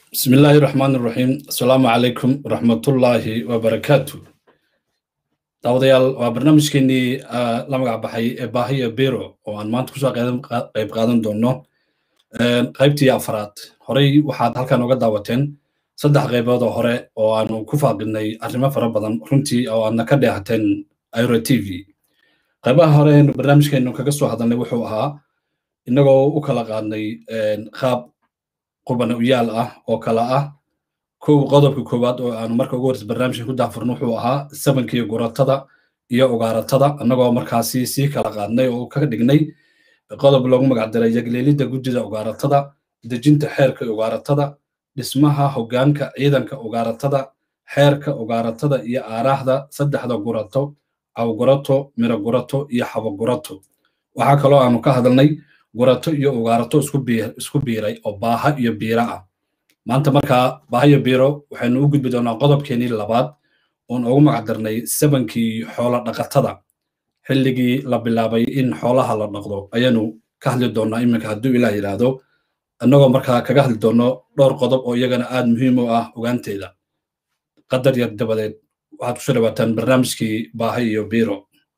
بسم الله الرحمن الرحيم السلام عليكم ورحمة الله وبركاته daawadayaal waa barnaamijkeenii la magac baxay ee baahiya biro oo aan maanta kusoo qayb qaadan doono qaybtii afraad horey waxaad halkan oga daawateen saddex qaybood oo hore oo aanu ku faaqinay arrimo fara badan runtii oo aadna ka dheehateen iro t v qaybaha hore eenu barnaamijkeenu kaga soo hadalnay wuxuu ahaa inagoo u kala qaadnay qaab qubana uyaal ah oo kala ah kow qodobka koowaad oo aanu marka ugu horeysa barnaamijka ku daafurno wuxuu ahaa sabankii guratada iyo ugaaratada annagoo markaasi sii kala qaadnay oo ka dhignay qodob loogu magac daray yagleelidda guddida ugaaratada dejinta xeerka ugaaratada dhismaha hoggaanka ciidanka ugaaratada xeerka ugaaratada iyo aaraahda saddexda gurato cawgurato mirogurato iyo xabogurato waxaa kaloo aanu ka hadalnay gurato iyo ugaarato isku biiray oo baaha iyo biira ah maanta markaa baahayo biro waxaynu u gudbi doonaa qodobkeenii labaad oon ugu magac darnay sabankii xoola dhaqatada xilligii la bilaabay in xoolaha la dhaqdo ayaanu ka hadli doonaa iminka hadduu ilaah yidhaahdo annagoo markaa kaga hadli doono dhowr qodob oo iyagana aad muhiim u ah ogaanteeda qadar yar dabadeed waxaad kusoo dhawaataan barnaamijkii baaha iyo biro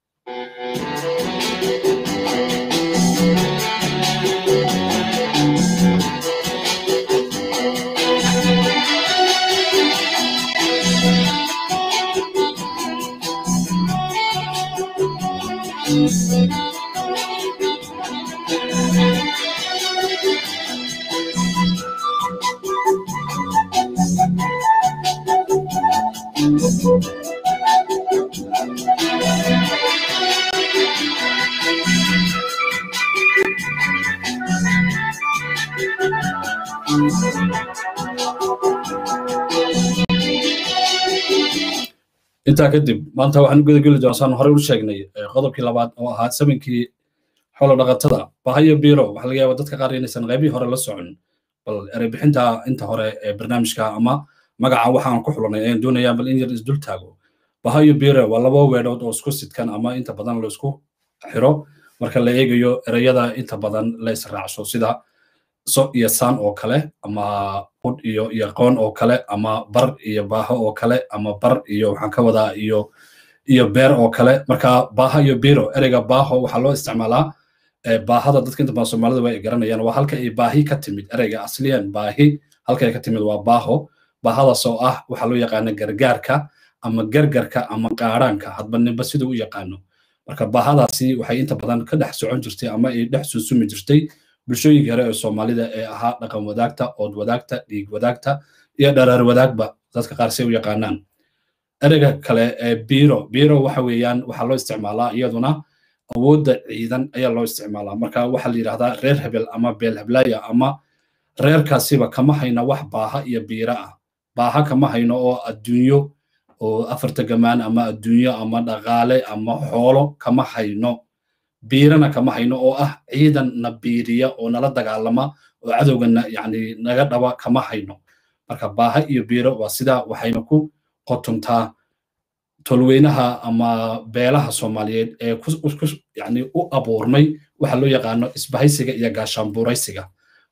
intaa kadib maanta waxaan u gudageli doonaa saan horey u sheegnay qodobkii labaad oo ahaa sabankii xoolo dhaqatada bahayo biro waxaa laga yaaba dadka qaar inaysan qaybihii hore la socon bal ereybixinta inta hore ee barnaamijka ama magaca waxaan ku xulanay ayaan doonayaa bal in yar isdul taago bahayo biro waa laba weedhood oo isku sidkan ama inta badan laisku xiro marka la eegayo ereyada inta badan la israacso sida so iyo saan oo kale ama hud iyo iyo qoon oo kale ama bar iyo baaho oo kale ama bar iyo waxaan ka wadaa iyo iyo beer oo kale marka baaha iyo biro ereyga baaho waxaa loo isticmaalaa baahada dadka inta badan soomaalida way garanayaan waa halka ay baahi ka timid ereyga asliyan baahi halka ay ka timid waa baaho baahadaas oo ah waxaa loo yaqaana gargaarka ama gargarka ama qaaraanka hadba ninba siduu u yaqaano marka baahadaasi waxay inta badan ka dhex socon jirtay ama ay dhex suusumi jirtay bulshooyinka hore ee soomaalida ee ahaa dhaqan wadaagta ood wadaagta dhiig wadaagta iyo dharaar wadaagba dadka qaar say u yaqaanaan ereyga kale ee biro biro waxa weeyaan waxaa loo isticmaalaa iyaduna awoodda ciidan ayaa loo isticmaalaa marka waxaa la yidhahdaa reer hebel ama beel heblaya ama reerkaasiba kama hayno wax baaha iyo biira ah baaha kama hayno oo adduunyo oo afarta gamaan ama adduunyo ama dhaqaale ama xoolo kama hayno biirana kama hayno oo ah ciidan na biiriya oo nala dagaalama oo cadowgana yani naga dhaba kama hayno marka baaha iyo biiro waa sidaa waxayna ku qotontaa tolweynaha ama beelaha soomaaliyeed ee yani u abuurmay waxa loo yaqaano isbahaysiga iyo gaashaanbuuraysiga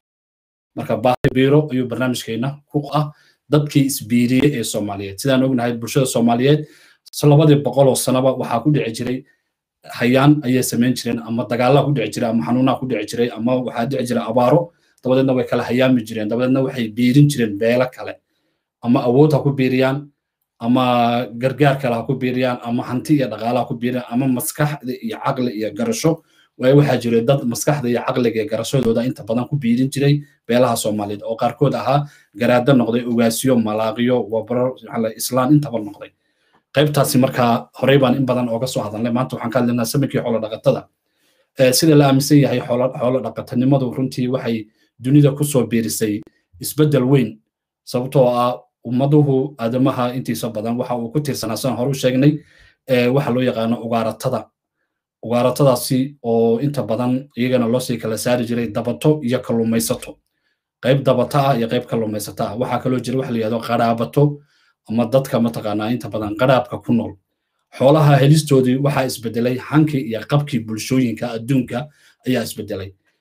marka baaha biiro ayuu barnaamijkeena ku ah dadkii isbiiriyey ee soomaaliyeed sidaan ognahay bulshada soomaaliyeed labadii boqol oo sanaba waxaa ku dhici jiray hayaan ayay samayn jireen ama dagaallaa ku dhici jiray ama xanuunaa ku dhici jiray ama waxaa dhici jiray abaaro dabadeedna way kala hayaami jireen dabadeedna waxay biirin jireen beelo kale ama awood ha ku biiriyaan ama gargaar kale ha ku biiriyaan ama hanti iyo dhaqaala ha ku biiriyaan ama maskaxda iyo caqli iyo garasho waayo waxaa jiray dad maskaxda iyo caqliga iyo garashadooda inta badan ku biirin jiray beelaha soomaaliyeed oo qaarkood ahaa garaado noqday ogaasiyo malaaqiyo wabaro islaan intaba noqday qaybtaasi markaa horey baan in badan ooga soo hadalnay maanta waxaan ka hadlaynaa samankii xoolo dhaqatada sida la aaminsan yahay xoolo dhaqatanimadu runtii waxay dunida ku soo biirisay isbeddel weyn sababtoo ah ummaduhu aadamaha intiisa badan waxa uu ku tiirsanaa saan hore u sheegnay waxa loo yaqaano ugaaratada ugaaratadaasi oo inta badan iyagana loo sii kala saari jiray dabato iyo kalluumaysato qayb dabato ah iyo qayb kalluumaysato ah waxaa kaloo jira waxa la yihahdo qaraabato ama dadka mataqaanaa inta badan qaraabka ku nool xoolaha helistoodii waxaa isbedelay hankii iyo qabkii bulshooyinka adduunka ayaa isbedelay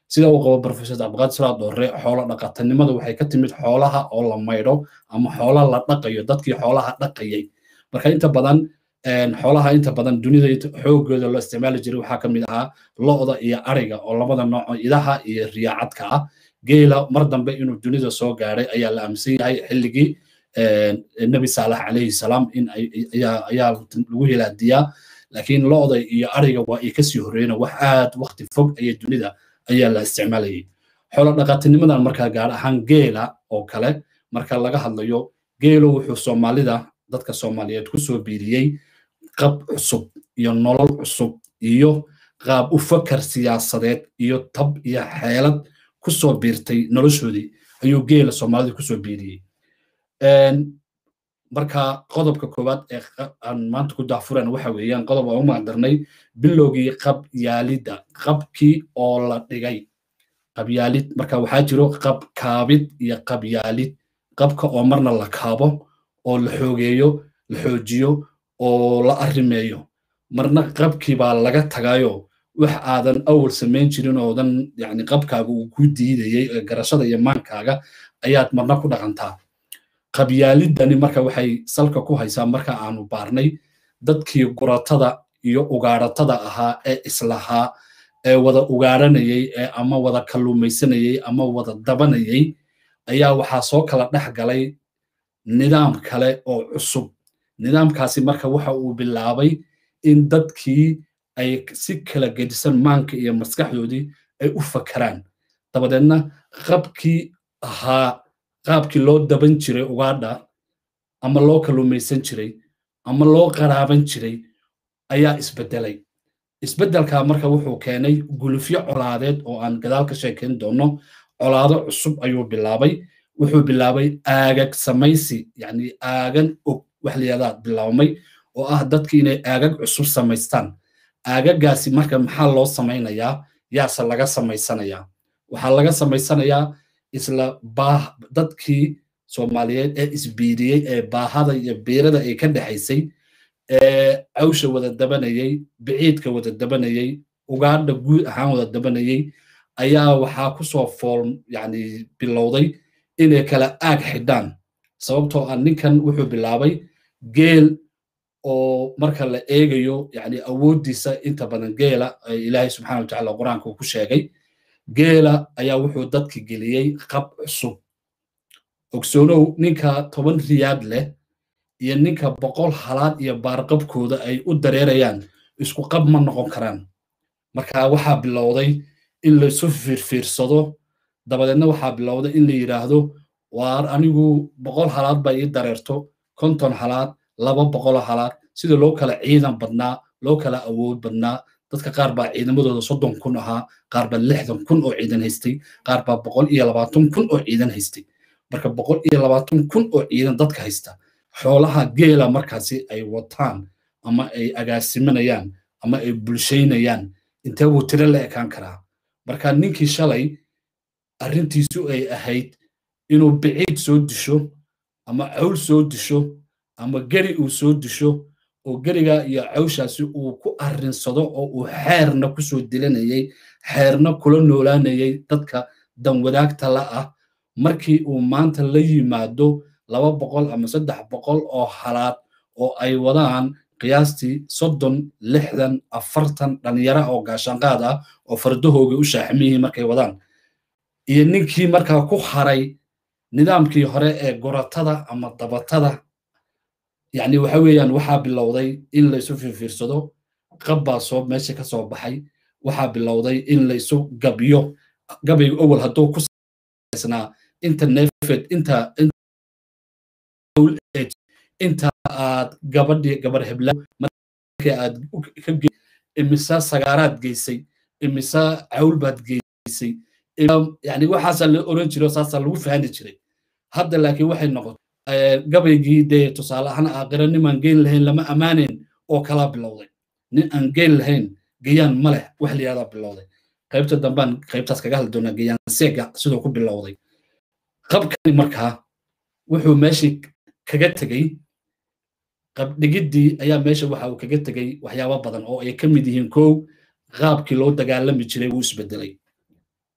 sida uu qabo professor cabdiqaadir salaad doore xoolo dhaqatanimadu waxay ka timid xoolaha oo la maydho ama xoola la dhaqayo dadkii xoolaha dhaqayay marka inta badan xoolaha inta badan dunida xoogooda loo isticmaali jiray waxaa ka mid ahaa lo'da iyo ariga oo labada nooco idaha iyo riyaacadka ah geela mar dambe inuu dunida soo gaadhay ayaa la aaminsan yahay xilligii nebi saalax calayhi salaam in ayaa lagu hilaadiyaa laakiin lo'da iyo ariga waa ay kasii horreeyeen wax aad waqti fog ayay dunida ayaa la isticmaalayay xoolo dhaqaatinimadan markaa gaar ahaan geela oo kale marka laga hadlayo geelo wuxuu soomaalida dadka soomaaliyeed ku soo biiriyey qab cusub iyo nolol cusub iyo qaab u fakar siyaasadeed iyo tab iyo xeelad ku soo biirtay noloshoodii ayuu geela soomaalida ku soo biiriyey marka qodobka koowaad ee aan maanta ku daafuran waxa weeyaan qodob aan u magdarnay bilowgii qabyaalidda qabkii oo la dhigay qabyaalid marka waxaa jiro qab kaabid iyo qabyaalid qabka oo marna la kaabo oo la xoogeeyo la xoojiyo oo la arrimeeyo marna qabkii baa laga tagayo wax aadan awal samayn jirin oodan yani qabkaaga uu ku diidayey garashada iyo maankaaga ayaad marna ku dhaqantaa qabyaalidani marka waxay salka ku haysaa marka aanu baarnay dadkii guratada iyo ugaaratada ahaa ee islahaa ee wada ugaaranayey ee ama wada kalluumaysanayey ama wada dabanayey ayaa waxaa soo kala dhex galay nidaam kale oo cusub nidaamkaasi marka waxa uu bilaabay in dadkii ay si kala gedisan maanka iyo maskaxdoodii ay u fakaraan dabadeedna qabkii ahaa qaabkii loo daban jiray ugaadha ama loo kalluumaysan jiray ama loo qaraaban jiray ayaa isbedelay isbedelka marka wuxuu keenay gulufyo colaadeed oo aan gadaal ka sheekayn doono colaado cusub ayuu bilaabay wuxuu bilaabay aagag samaysi yani aagan og wax layihahdaa bilaabmay oo ah dadki inay aagag cusub samaystaan aagagaasi marka maxaa loo samaynayaa yaase laga samaysanayaa waxaa laga samaysanayaa isla baah dadkii soomaaliyeed ee isbiiriyey ee baahada iyo biirada ay ka dhexaysay ee cawsha wada dabanayey biciidka wada dabanayey ugaadha guud ahaan wada dabanayey ayaa waxaa kusoo fool yani bilowday inay kala aag xidhaan sababtoo ah ninkan wuxuu bilaabay geel oo marka la eegayo yani awooddiisa inta badan geela ilaahay subxana watacaala qur-aanka uu ku sheegay geela ayaa wuxuu dadki geliyey qab cusub ogsoonow ninka toban riyaad leh iyo ninka boqol halaad iyo baarqabkooda ay u dareerayaan isku qab ma noqon karaan marka waxaa bilowday in laysu fiirfiirsado dabadeedna waxaa bilowday in la yidhaahdo waar anigu boqol halaad baa ii dareerto konton halaad laba boqolo halaad sida loo kala ciidan badnaa loo kala awood badnaa dadka qaar baa ciidamadooda soddon kun ahaa qaar baa lixdan kun oo ciidan haystay qaar baa boqol iyo labaatan kun oo ciidan haystay marka boqol iyo labaatan kun oo ciidan dadka haysta xoolaha geela markaasi ay wataan ama ay agaasimanayaan ama ay bulshaynayaan intee wuu tiro la ekaan karaa marka ninkii shalay arrintiisu ay ahayd inuu biciid soo disho ama cawl soo disho ama geri uu soo disho oo geriga iyo cawshaasi uu ku arrinsado oo uu xeerna ku soo dilanayay xeerna kula noolaanayay dadka danwadaagta la ah markii uu maanta la yimaado laba boqol ama saddex boqol oo halaad oo ay wadaan qiyaastii soddon lixdan afartan dhalinyara oo gaashaanqaad ah oo fardahoogii u shaaxmiyihii markay wadaan iyo ninkii markaa ku haray nidaamkii hore ee guratada ama dabatada yani waxa weeyaan waxaa bilowday in laysu fiirfiirsado qab baa soo meesha ka soo baxay waxaa bilowday in laysu gabyo gabayga owel hadduu ku saysnaa inta neefed inta inta aad gabadhii gabar hebla markii aad ka imisa sagaaraad geysay imisa cawl baad geysay yani waxaasaa la oran jiray saasaa lagu fahani jiray hadda laakiin waxay noqotay gabaygii dee tusaale ahaan aakhira nimaan geyn lahayn lama ammaanayn oo kalaa bilowday nin aan geyn lahayn gayaan ma leh wax la yihahdaa bilowday qaybta dambaan qaybtaas kaga hadli doonaa gayaan seega siduu ku bilowday qabkani markaa wuxuu meeshii kaga tegey qabdhigiddii ayaa meesha waxa uu kaga tegey waxyaabo badan oo ay ka mid yihiin kow qaabkii loo dagaalami jiray wuu isbedelay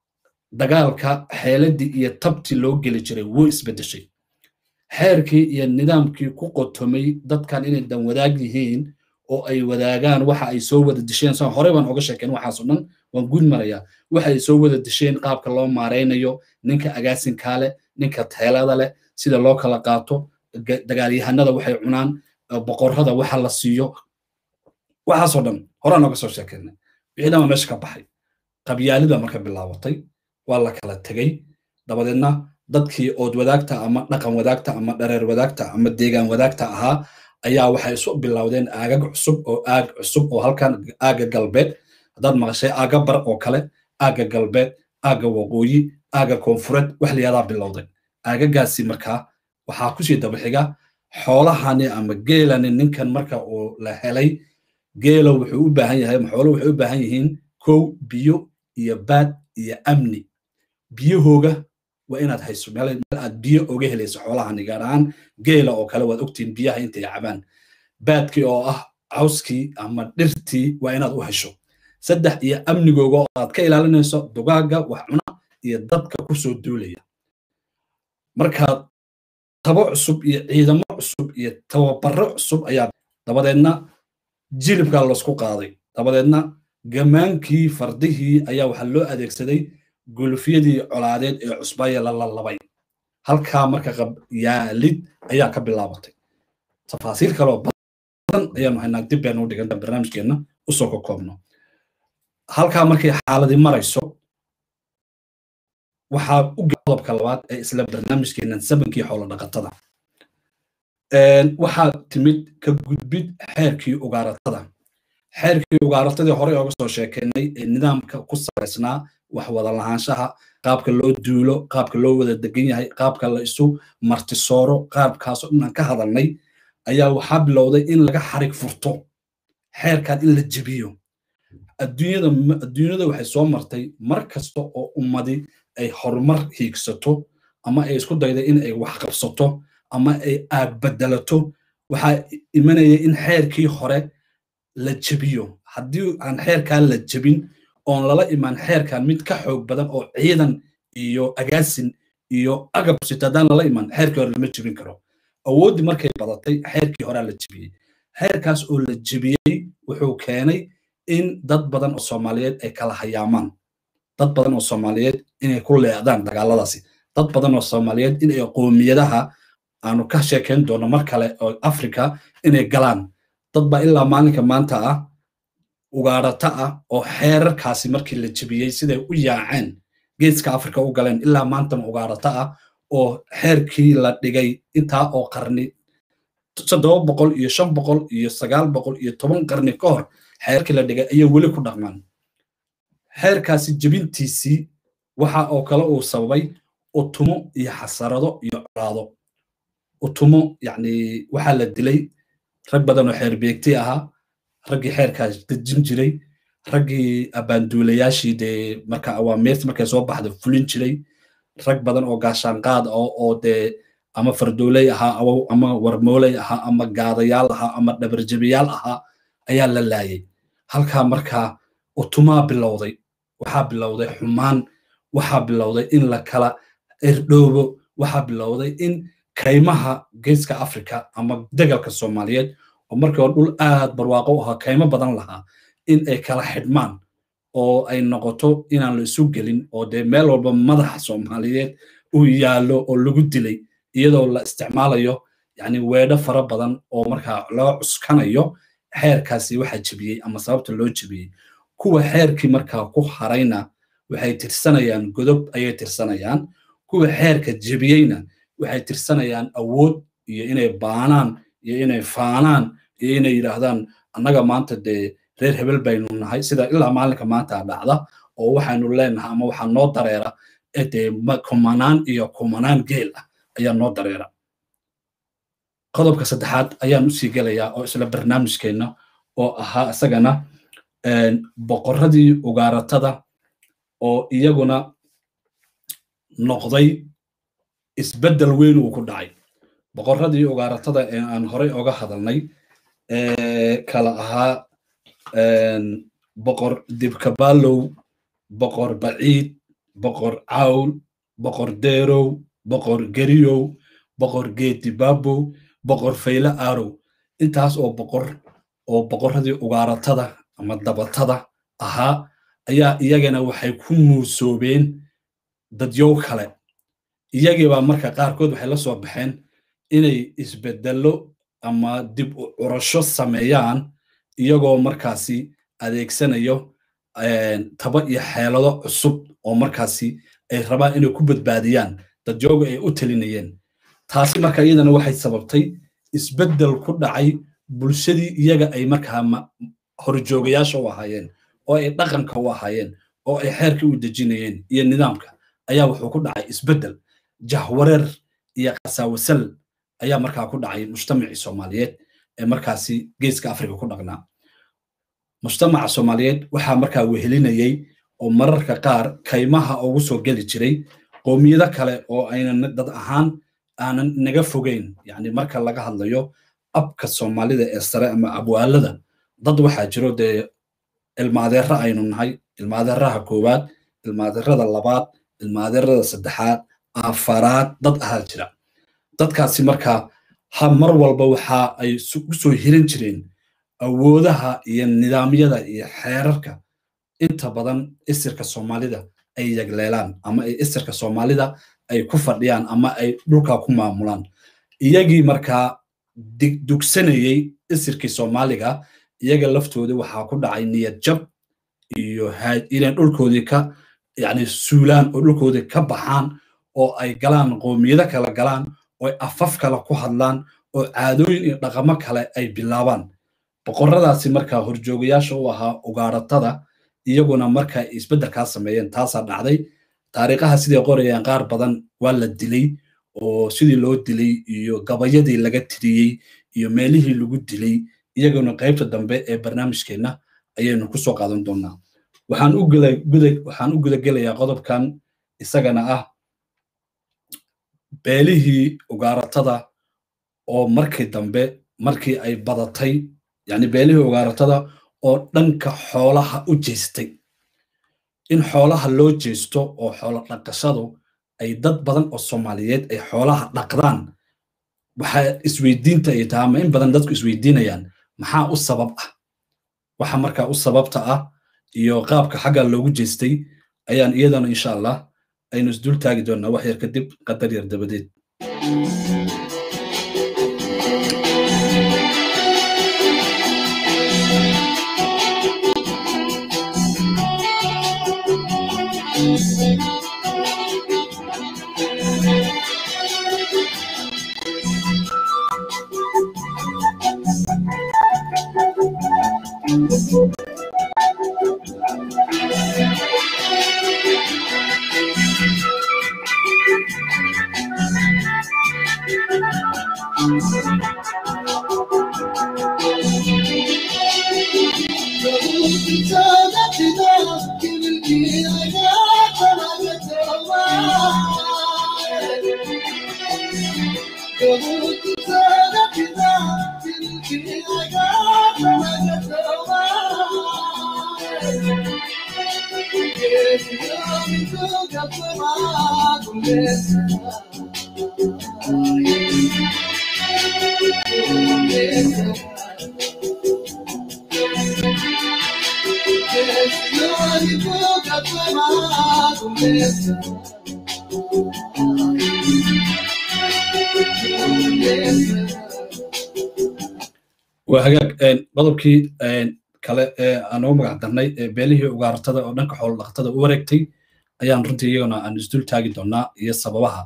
dagaalka xeeladii iyo tabtii loo geli jiray wuu isbeddeshay xeerkii iyo nidaamkii ku qotomay dadkan inay dan wadaag yihiin oo ay wadaagaan waxa ay soo wada disheen saan horey baan oga sheekeen waxaasoo dhan waan guud marayaa waxa ay soo wada disheen qaabka loo maaraynayo ninka agaasinkaa leh ninka teelada leh sida loo kala qaato dagaalyahanada waxay cunaan boqorrada waxa la siiyo waxaasoo dhan horaan oga soo sheekeynay wixii dhan waa meesha ka baxay qabyaalida marka bilaabatay waa la kala tegey dabadeedna dadkii ood wadaagta ama dhaqan wadaagta ama dhareer wadaagta ama deegaan wadaagta ahaa ayaa waxay isu bilowdeen aagag cusub oo aag cusub oo halkan aaga galbeed haddaad maqashay aaga bar oo kale aaga galbeed aaga waqooyi aaga koonfureed wax layadaa bilowday aagagaasi markaa waxaa kusii dabaxiga xoolahani ama geelani ninkan marka uu la helay geelo wuxuu u baahan yahay xoolo waxay u baahan yihiin kow biyo iyo baad iyo amni biyahooga waa inaad hayso meel aad biyo oga helayso xoolahani gaar ahaan geela oo kale waad ogtihiin biyaha intay cabaan baadkii oo ah cawskii ama dhirtii waa inaad u hesho saddex iyo amnigooga oo aad ka ilaalinayso dugaaga wax cuna iyo dadka kusoo duulaya markaad tabo cusub iyo ciidamo cusub iyo tababaro cusub ayaa dabadeedna jilibkaa laysku qaaday dabadeedna gamaankii fardihii ayaa waxaa loo adeegsaday gulufyadii colaadeed ee cusbaya la lalabay halkaa marka qabyaalid ayaa ka bilaabatay tafaasiil kaloo badan ayaanu haynaa dib baynu dhigan barnaamijkeenna usoo ka koobno halkaa markay xaaladii marayso waxaa u qodobka labaad ee isla barnaamijkeennan sabankii xoolo dhaqatada waxaa timid ka gudbid xeerkii ugaaratada xeerkii ugaaratadii horey ooga soo sheekeynay ee nidaamka ku salaysnaa wax wada lahaanshaha qaabka loo duulo qaabka loo wada degan yahay qaabka la isu martisooro qaabkaasoo dhanaan ka hadalnay ayaa waxaa bilowday in laga xarig furto xeerkan in la jebiyo adduunyada adduunyada waxay soo martay mar kasta oo ummadi ay horumar hiigsato ama ay isku dayday in ay wax qabsato ama ay aag bedelato waxaa imanaya in xeerkii hore la jebiyo haddii aan xeerkan la jebin oon lala imaan xeerkan mid ka xoog badan oo ciidan iyo agaasin iyo agab sito haddaan lala imaan xeerkii hore lama jebin karo awooddii markay badatay xeerkii horea la jebiyey xeerkaas oo la jebiyey wuxuu keenay in dad badan oo soomaaliyeed ay kala hayaamaan dad badan oo soomaaliyeed inay ku leecdaan dagaaladaasi dad badan oo soomaaliyeed inay qoomiyadaha aanu ka sheekayn doono mar kale oo africa inay galaan dad baa ilaa maalinka maanta ah ugaarata ah oo xeerarkaasi markii la jebiyey siday u yaaceen geeska africa u galeen ilaa maantana ugaarata ah oo xeerkii la dhigay intaa oo qarni toddoba boqol iyo shan boqol iyo sagaal boqol iyo toban qarni ka hor xeerkii la dhigay ayay weli ku dhaqmaan xeerkaasi jebintiisii waxa oo kale uu sababay utumo iyo xasarado iyo colaado utumo yacni waxaa la dilay rag badan oo xeer beegti ahaa raggii xeerkaas dejin jiray raggii abaanduulayaashii dee marka awaamirta markay soo baxda fulin jiray rag badan oo gaashaanqaad oo dee ama fardooley ahaa ama warmooley ahaa ama gaadayaal ahaa ama dhabarjabiyaal ahaa ayaa la laayay halkaa markaa utumaa bilowday waxaa bilowday xumaan waxaa bilowday in la kala erdhoobo waxaa bilowday in kaymaha geeska africa ama degalka soomaaliyeed oo markii hore dhul aad barwaaqo u ahaa kaymo badan lahaa in ay kala xidhmaan oo ay noqoto inaan la isu gelin oo dee meel walba madaxa soomaaliyeed uu yaallo oo lagu dilay iyadoo la isticmaalayo yani weedho fara badan oo markaa loo cuskanayo xeerkaasi waxaa jebiyey ama sababta loo jebiyey kuwa xeerkii markaa ku harayna waxay tirsanayaan godob ayay tirsanayaan kuwa xeerka jebiyeyna waxay tirsanayaan awood iyo inay baanaan iyo inay faanaan iyo inay yidhaahdaan annaga maanta dee reer hebel baynu nahay sida ilaa maalinka maanta dhacda oo waxaynu leenahay ama waxaa noo dareera dee kumanaan iyo kumanaan geel ah ayaa noo dareera qodobka saddexaad ayaan usii gelayaa oo isla barnaamijkeenna oo ahaa isagana boqorradii ugaaratada oo iyaguna noqday isbeddel weyn uu ku dhacay boqorradii ugaaratada ee aan horey oga hadalnay kala ahaa boqor dibkabaalow boqor baciid boqor cawl boqor deerow boqor geriyow boqor geedibabow boqor fayle aarow intaas oo boqor oo boqorradii ugaaratada ama dabatada ahaa ayaa iyagana waxay ku muusoobeen dadyow kale iyagiibaa marka qaarkood waxay la soo baxeen inay isbedello ama dib u curasho sameeyaan iyagoo markaasi adeegsanayo taba iyo xeelado cusub oo markaasi ay rabaan inay ku badbaadiyaan dadjooga ay u talinayeen taasi marka iyadana waxay sababtay isbeddel ku dhacay bulshadii iyaga ay markaa horjoogayaasha u ahaayeen oo ay dhaqanka u ahaayeen oo ay xeerkii u dejinayeen iyo nidaamka ayaa wuxuu ku dhacay isbeddel jahwareer iyo qasaawasal ayaa markaa ku dhacay mujtamacii soomaaliyeed ee markaasi geeska afrika ku dhaqnaa mujtamaca soomaaliyeed waxaa markaa wehelinayey oo mararka qaar kaymaha ugu soo geli jiray qoomiyado kale oo aynan dad ahaan aanan naga fogeyn yani marka laga hadlayo abka soomaalida ee sare ama abwaalada dad waxaa jiro dee ilmaadeera aynu nahay ilmaadeeraha koowaad ilmaadeerada labaad ilmaadeerada saddexaad afaraad dad ahaa jira dadkaasi markaa ha mar walba waxa ay u soo hiran jireen awoodaha iyo nidaamyada iyo xeerarka inta badan isirka soomaalida ay yagleelaan ama ay isirka soomaalida ay ku fadhiyaan ama ay dhulka ku maamulaan iyagii markaa dugsanayey isirkii soomaaliga iyaga laftoodii waxaa ku dhacay niyad jab iyo inay dhulkoodii ka yani suulaan oo dhulkoodii ka baxaan oo ay galaan qoomiyado kale galaan oo ay afaf kale ku hadlaan oo caadooyin iyo dhaqamo kale ay bilaabaan boqorradaasi markaa horjoogayaasha u ahaa ugaaratada iyaguna marka isbeddelkaa sameeyeen taasaa dhacday taariikhaha siday qorayaan qaar badan waa la dilay oo sidii loo dilay iyo gabayadii laga tiriyey iyo meelihii lagu dilay iyaguna qaybta dambe ee barnaamijkeenna ayaynu ku soo qaadan doonaa waxaan u waxaan u gudagelayaa qodobkan isagana ah beelihii ugaaratada oo markii dambe markii ay badatay yani beelihii ugaaratada oo dhanka xoolaha u jeestay in xoolaha loo jeesto oo xoolo dhaqashadu ay dad badan oo soomaaliyeed ay xoolaha dhaqdaan waxaa isweydiinta ay tahay ama in badan dadku isweydiinayaan maxaa u sabab ah waxa markaa u sababta ah iyo qaabka xagga loogu jeestay ayaan iyadana insha allah aynu isdul taagi doonaa wax yar kadib qadar yar dabadeed waa hagaag qodobkii kale ee aan ugu magac darnay beelihii ugaartada oo dhanka xoolo dhaqatada u wareegtay ayaan runtii iyaguna aan isdul taagi doonaa iyo sababaha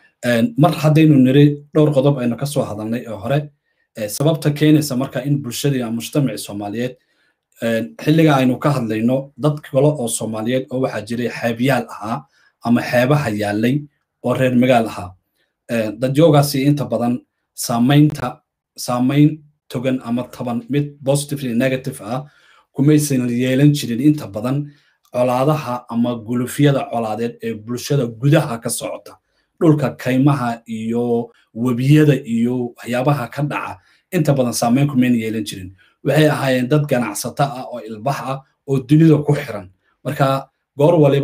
mar haddaynu niri dhowr qodob aynu ka soo hadalnay oo hore sababta keenaysa marka in bulshadii ama mujtamacii soomaaliyeed xilliga aynu ka hadlayno dad kale oo soomaaliyeed oo waxaa jiray xeebyaal ahaa ama xeebaha yaallay oo reer magaal ahaa dadyoogaasi inta badan saamaynta saamayn togan ama taban mid positively negative ah kumaysan yeelan jirin inta badan colaadaha ama gulufyada colaadeed ee bulshada gudaha ka socota dhulka kaymaha iyo webiyada iyo waxyaabaha ka dhaca inta badan saamayn kumayna yeelan jirin waxay ahaayeen dad ganacsato ah oo ilbax ah oo dunida ku xiran marka goor waliba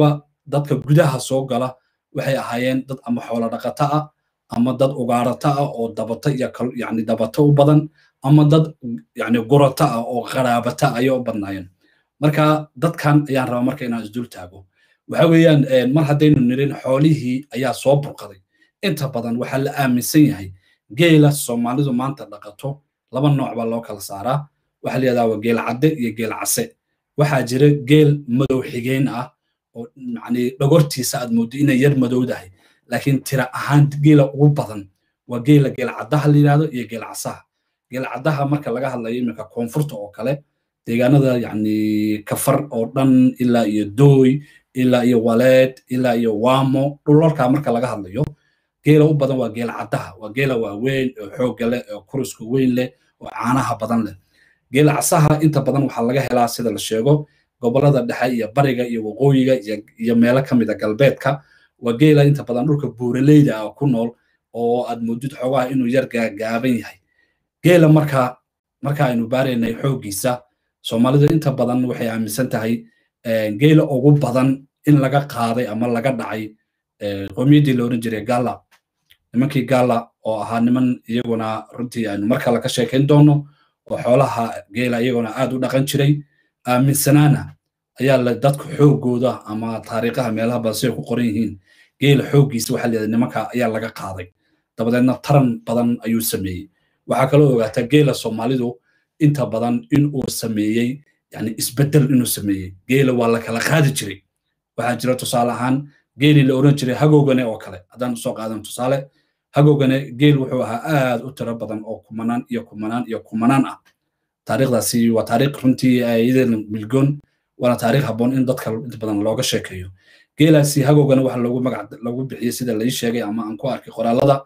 dadka gudaha soo gala waxay ahaayeen dad ama xoolo dhaqato ah ama dad ugaarato ah oo dabato iyo yani dabato u badan ama dad yani gurato ah oo qaraabato ayay u badnaayeen marka dadkan ayaan rabaa marka inaan isdul taago waxa weeyaan mar haddaynu nirin xoolihii ayaa soo burqaday inta badan waxaa la aaminsan yahay geela soomaalidu maanta dhaqato laba nooc baa loo kala saaraa waxaa la yidhahdaa waa geel cadde iyo geel case waxaa jira geel madow xigeen ah oo yani dhogortiisa aad mooddo inay yar madowdahay laakiin tira ahaan geela ugu badan waa geela geel caddaha la yidhahdo iyo geel casaha geel caddaha marka laga hadlayo iminka koonfurta oo kale deegaanada yani kafar oo dhan ilaa iyo dooy ilaa iyo waleed ilaa iyo waamo dhulalkaa marka laga hadlayo geela u badan waa geel caddaha waa geela waaweyn oo xoogga leh oo kuruska weyn leh oo caanaha badan leh geela casaha inta badan waxaa laga helaa sida la sheego gobolada dhexe iyo bariga iyo waqooyiga iyo meelo ka mida galbeedka waa geela inta badan dhulka buuraleyda ah ku nool oo aad moodid xoogaha inuu yar gaagaaban yahay geela marka marka aynu baaraynay xooggiisa soomaalidu inta badan waxay aaminsan tahay geela ugu badan in laga qaaday ama laga dhacay qowmiyaddii la odhan jiray gala nimankii gala oo ahaa niman iyaguna runtii aynu mar kale ka sheekayn doono oo xoolaha geela iyaguna aad u dhaqan jiray aaminsanaana ayaa la dadka xoogooda ama taariikhaha meelaha badan siday ku qoran yihiin geela xooggiisa waxaa layidhahda nimanka ayaa laga qaaday dabadeedna taran badan ayuu sameeyey waxaa kaloo ogaataa geela soomaalidu inta badan in uu sameeyey yani isbedel inuu sameeyey geela waa la kala qaadi jiray waxaa jira tusaale ahaan geelii la oran jiray hagowgane oo kale haddaan usoo qaadan tusaale hagowgane geel wuxuu ahaa aad u tiro badan oo kumanaan iyo kumanaan iyo kumanaan ah taariikhdaasi waa taariikh runtii iyadeena milgoon waana taariikh habboon in dadka inta badan looga sheekeeyo geelaasi hagowgane waxa loogu magac loogu bixiyey sida lai sheegay ama aan ku arkay qoraalada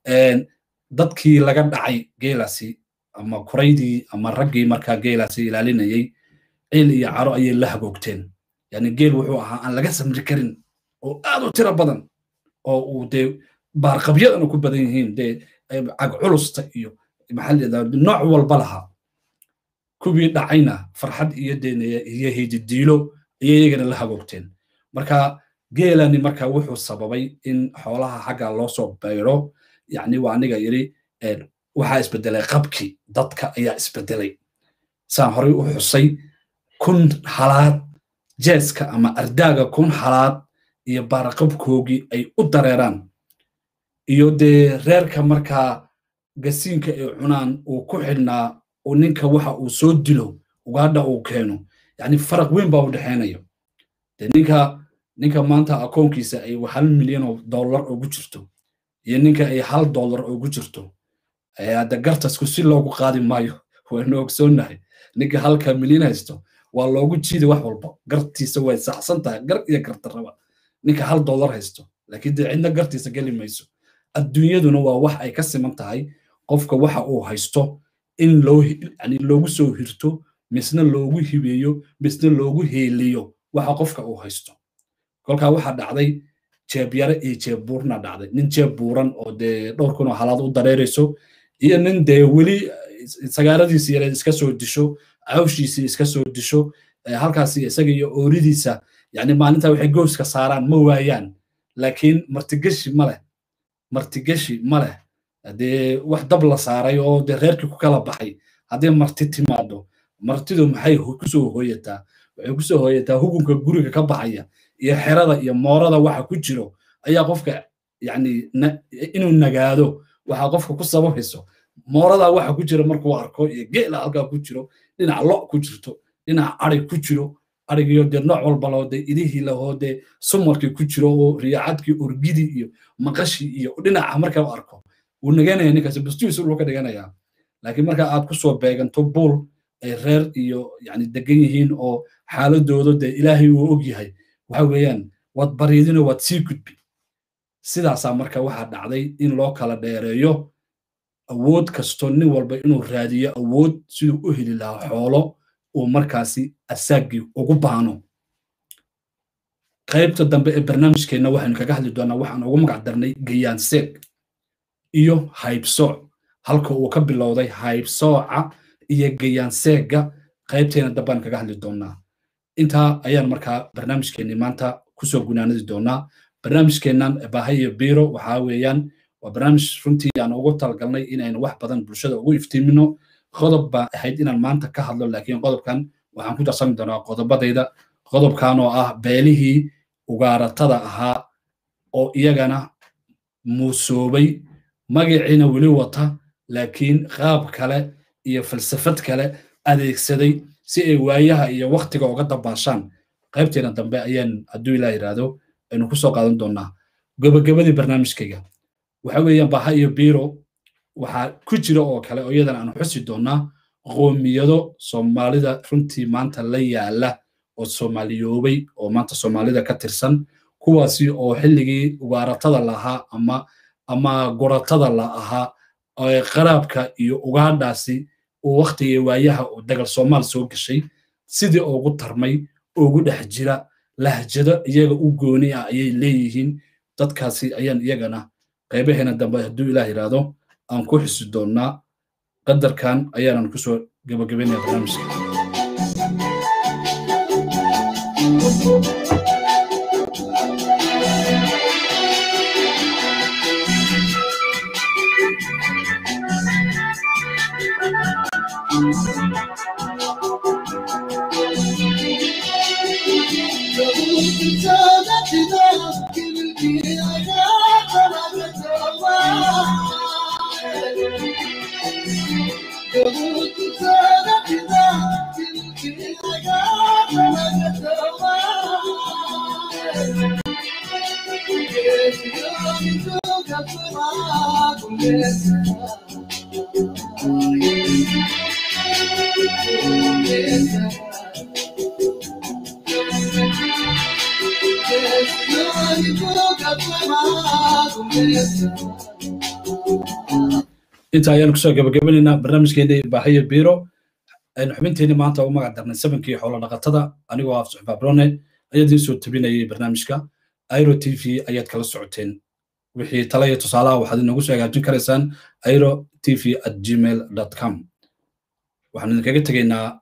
dadkii laga dhacay geelaasi ama kuraydii ama raggii markaa geelaasi ilaalinayay ciil iyo caro ayay la hagoogteen yani geel wuxuu ahaa aan laga samri karin oo aad u tiro badan oo uu dee baarqabyadana ku badan yihiin dee cag culusta iyo maxaa layidhahdaa nooc walba lahaa kuwii dhacayna farxad iyo deenaya iyo hididiilo ayay iyagana la hagoogteen marka geelani marka wuxuu sababay in xoolaha xagga loo soo bayro yani waa aniga yidhi waxaa isbedelay qabkii dadka ayaa isbedelay saan horey u xusay kun halaad jeeska ama ardaaga kun halaad iyo baaraqabkoogii ay u dareeraan iyo dee reerka markaa gasiinka ay cunaan uu ku xidhnaa uu ninka waxa uu soo dilo ugaadha uu keeno yani faraq weyn baa u dhexaynayo de ninka ninka maanta akoonkiisa ay hal milyan oo dollar ugu jirto iyo ninka ay hal dollar ugu jirto hadda gartasku si loogu qaadi maayo waynu ogsoonnahay ninka halka milyan haysto waa loogu jiidi wax walba gartiisa way saxsan tahay gar iyo gardarraba ninka hal dollar haysto laakiin dee cidna gartiisa geli mayso adduunyaduna waa wax ay ka siman tahay qofka waxa uu haysto in loo yani loogu soo hirto misna loogu hibeeyo misna loogu heeliyo waxa qofka uu haysto kolkaa waxaa dhacday jeebyare iyo jeebbuurna dhacday nin jeeb buuran oo dee dhowr kun oo halaad u dareerayso iyo nin dee weli sagaaradiisi yareed iska soo disho cawshiisii iska soo disho halkaasi isaga iyo ooridiisa yani maalinta waxay gooska saaraan ma waayaan laakiin martigeshi ma leh martigeshi ma leh dee wax dab la saaray oo dee reerkii ku kala baxay haddii marti timaado martidu maxay kusoo hooyataa waxay kusoo hooyataa hugunka guriga ka baxaya iyo xerada iyo moorada waxa ku jiro ayaa qofka yani inuu nagaado waxa qofka ku sababayso moorada waxa ku jira markuu arko iyo geela halkaa ku jiro dhinac lo ku jirto dhinac ari ku jiro arigiyo dee nooc walba loo dee idihii lahoo dee sumarkii ku jiro oo riyaacadkii orgidii iyo maqashii iyo dhinaca markaa u arko wuu naganaya ninkaasi bustihiisu dhulka dhiganayaa laakiin marka aad kusoo beeganto buul ay reer iyo yani degan yihiin oo xaaladooda dee ilaahay uu og yahay waxa weeyaan waad bariidino waad sii gudbi sidaasaa marka waxaa dhacday in loo kala dheereeyo awood kasto nin walba inuu raadiyo awood siduu u heli lahaa xoolo uu markaasi asaagii ugu baano qaybta dambe ee barnaamijkeenna waxaynu kaga hadli doonaa waxaan ugu magac darnay gayaanseeg iyo haybsooc halka uu ka bilowday haybsooca iyo gayaanseegga qaybteena dambaan kaga hadli doonaa intaa ayaan markaa barnaamijkeenni maanta kusoo gunaanadi doonaa barnaamijkeennan baaha iyo biiro waxaa weeyaan waa barnaamij runtii aan ugu talagalnay inaynu wax badan bulshada ugu iftiimino qodob baa ahayd inaan maanta ka hadlo laakiin qodobkan waxaan ku darsami doonaa qodobadayda qodobkan oo ah beelihii ugaaratada ahaa oo iyagana muusoobay magaciina weli wata laakiin qaab kale iyo falsafad kale adeegsaday si ay waayaha iyo waktiga uga dabaashaan qaybteena dambe ayaan hadduu ilaa yidhaahdo aynu ku soo qaadan doonaa gabagabadii barnaamijkayga waxa weeyaan baha iyo biro waxaa ku jira oo kale oo iyadan aanu xusi doonaa qoomiyado soomaalida runtii maanta la yaala oo soomaaliyoobay oo maanta soomaalida ka tirsan kuwaasi oo xilligii ugaaratada lahaa ama ama guratada la ahaa qaraabka iyo ugaadhaasi uu waktigii waayaha uu dagal soomaal soo gashay sidii ugu tarmay ugu dhex jira lahjado iyaga u gooni ah ayay leeyihiin dadkaasi ayaan iyagana qaybaheena dambe hadduu ilaah yidhaahdo aan ku xusi doonnaa qadarkan ayaanan kusoo gabagabaynaya barnaamijka inta ayaan kusoo gabagabanaynaa barnaamijkeeni baahiyo biro aynu xubinteeni maanta u magac darnay sabankii xoolo dhaqatada anigoo af suxbaa brone ayaa idiin soo tabinayay barnaamijka airo t v ayaad kala socoteen wixii tala iyo tusaalaha waxaad inoogu soo hagaajin karaysaan airo t v at gmail com waxaan idinkaga tegaynaa